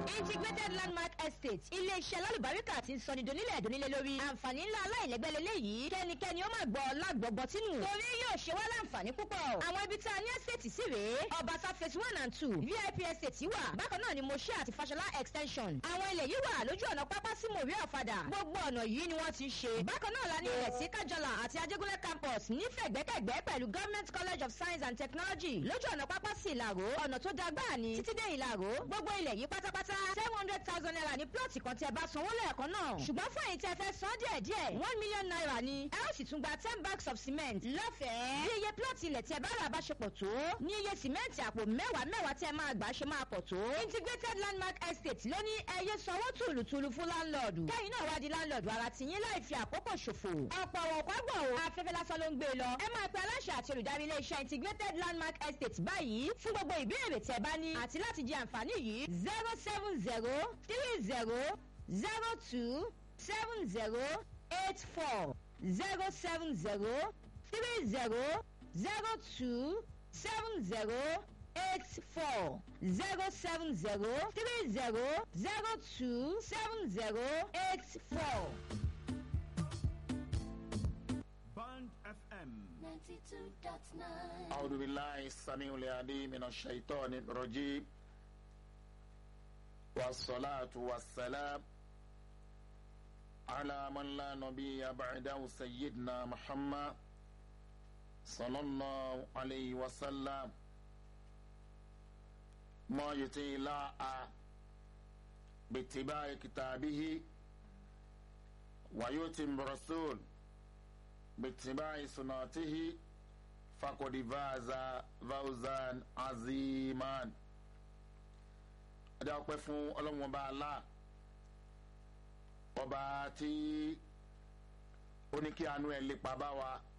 integrated landmark estate ilé-iṣẹ́ lálùbáríkà ti ń sọni donílẹ̀ donílẹ̀ lórí àǹfààní ńlá aláìlẹ́gbẹ́ lélẹ́yìí kẹ́nikẹ́ni ó máa gbọ́ lágbọ̀gbọ́ tínú torí yóò ṣe wá láǹfààní púpọ̀ àwọn ibi tá a ní estate sí rèé ọbaṣá phase one and two vip estate wà bákan náà ni moshe àti fashola extension àwọn ilẹ̀ yìí wà lójú ọ̀nà pápá sí mòrí ọ̀fadà gbogbo ọ̀nà yìí ni wọ́n ti ṣe bákan náà la ní ilẹ̀ sí kájọlà àti ajégúnlẹ̀ campus nífẹ̀gbẹ́kẹ̀gbẹ́ pẹ̀lú government college of science and technology lójú ọ̀nà pápá sí ìlàró ọ̀nà tó dágbà ní títí dé ìlàró gbogbo ilẹ̀ yìí pátápátá seven hundred thousand naira ní plọ̀tì kan tí ẹ bá sanwó lẹ́ẹ̀kan náà ṣùgbọ́n fún èyí tí ẹ fẹ́ san díẹ̀ díẹ̀ one million naira ni ẹ ó sì tún gba ten bags of cement lọ́fẹ̀ẹ́ bí iye plọ̀tì ilẹ̀ tí ẹ bá rà bá ṣe pọ̀ tó ní iye sìmẹ́ǹtì àpò mẹ́wàá mẹ́wàá tí ẹ máa gbà ṣe máa pọ̀ tó integrated landmark estate ló ní ẹyẹ sanwó tùlùtùlù fún láńlọ́ọ̀dù kẹ́yìn náà wá di láńlọ́ọ̀dù ara tìyín láì fi àkókò ṣòfò ọ̀pọ̀ àwọn ọ̀pọ̀ àgbọ̀ o afẹ́fẹ́ lásán ló ń gbé e lọ ẹ máa pe aláṣẹ àti olùdarí iléeṣẹ́ integrated landmark estate báyìí fún gbogbo ìbéèrè tí ẹ bá ní àti láti jẹ àǹfààní yìí zero seven zero three zero zero two seven zero eight four zero seven zero three zero zero two seven zero eight four zero seven zero three zero zero two seven zero eight four. Band FM 92.9 أعوذ بالله السميع العليم من الشيطان الرجيم والصلاة والسلام على من لا نبي بعده سيدنا محمد صلى الله عليه وسلم ما يطيع الله باتباع كتابه ويتم رسول باتباع سنته فقد فاز فوزا عظيما adé ọpẹ́ fún ọlọ́run ọba alá ọba tí ó ní kí àánú ẹ̀ lépa bá wa